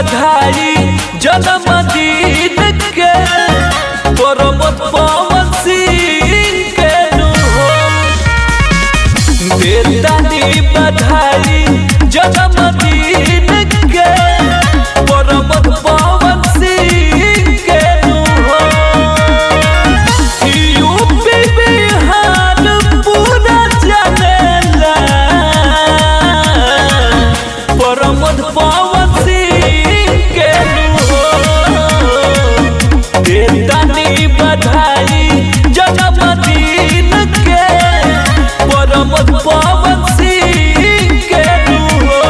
बधाई जन्मदिन के परमत पवन सिंह के नु हो बेदानी बधाई जन्मदिन के परमत पवन सिंह के नु हो यूपी बिहार पूरा जनेला परमत पवन सिंह के नु हो बेदानी बधाई जन्मदिन के परमत पवन सिंह के नु हो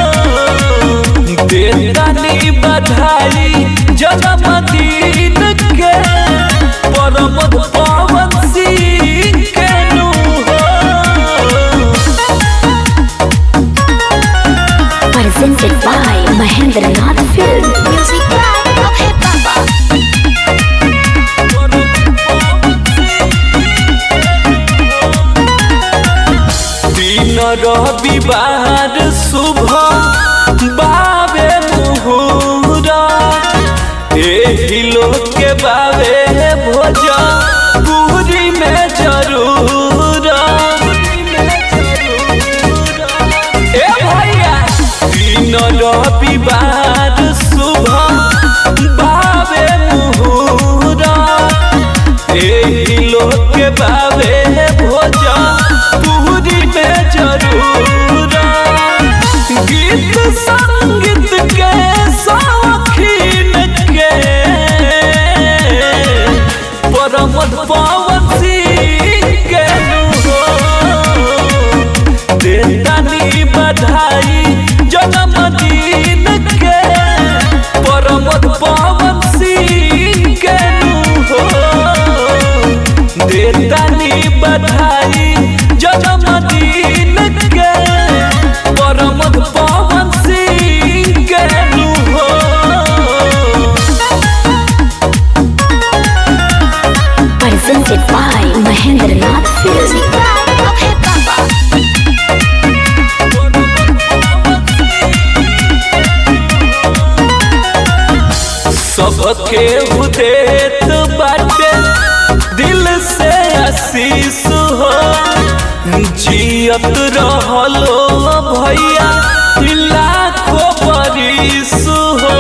बेदानी बधाई जन्मदिन के परमत पवन सिंह के नु हो Presented by Mahendra Nath Film. Music by Abhay Baba. दिन रविवार शुभ बाबे मुहूरा एही लोग के बाबे भोज पूरी में जरूर ए भैया दिन रविवार शुभ बाबे मुहूरा एही लोग के बाबे भोज पूरी में जरूर गीत संगीत के शौकीन के परमत पवन सिंह के नु हो देतानी बधाई जन्मदिन के परमत पवन सिंह के नु हो देतानी बधाई जन्मदिन के परमत पवन सिंह के नु हो Presented by Mahendra Nath Film. Music by Abhay Baba. सबके उदेत बाटे दिल से आशीष हो जियत रहलो भैया लाखों बरिस हो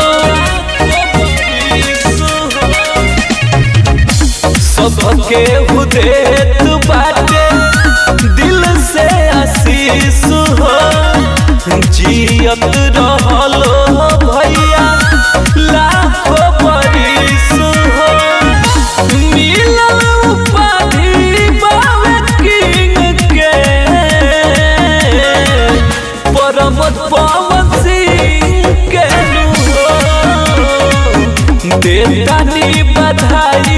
सबके उदेत बाटे दिल से आशीष हो जियत रहलो भैया लाखों बरिस हो मिलल उपाधि बाबे किंग के परमत पवन सिंह के नु हो देतानी बधाई